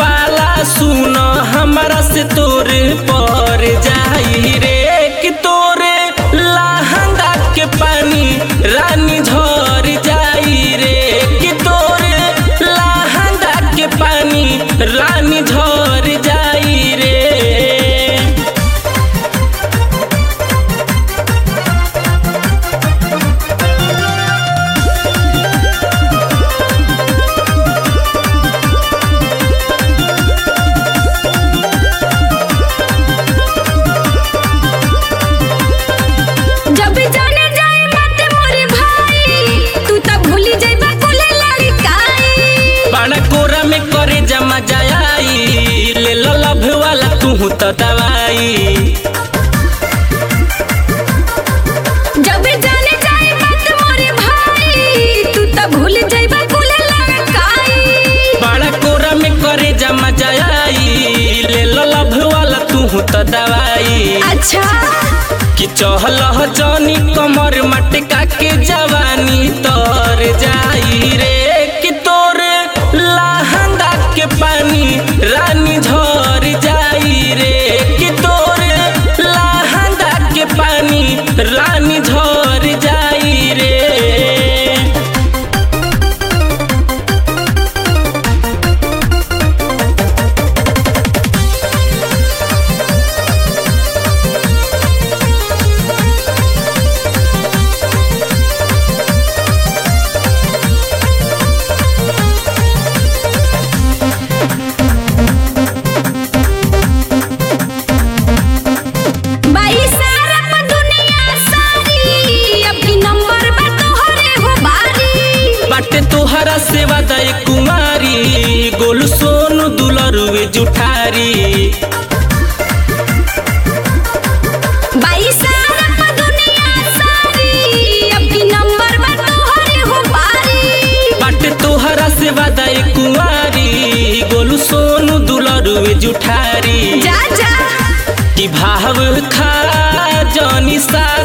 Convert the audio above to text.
पाला सुन हमरा से तोरे पर जाई रे कि तोरे लहंगा के पानी रानी झर जाई रे कि तोरे लहंगा के पानी रानी झर जाई रे जब जाने जाए बाटे मोरे भाई तू त भूली जाइबा कुले लड़काई बड़ा कोरा में करे जमा जाई ले लो लभ वाला तू तो दवाई जब जाने जाए बाटे मोरे भाई तू त भूली जाइबा कुले लड़काई बड़ा कोरा में करे जमा जाई ले लो लभ वाला तू तो दवाई अच्छा कि चहल जनी कमर मटका के जवानी तर जाई रे कि तोरे लहंगा के पानी रानी झर जाई रे कि तोरे लहंगा के पानी रानी झर जाई रे बाई सारा प दुनिया सारी अभी नंबर बा तोहरे हो बारी बाटे तोहरा सेवा दय कुमारी गोलू सोनू दुलरुए जुठारी बाई सारा प दुनिया सारी अभी नंबर बा तोहरे हो बारी बाटे तोहरा सेवा दय कुमारी गोलू सोनू दुलरुए जुठारी जा जा कि भाव खा जनी सा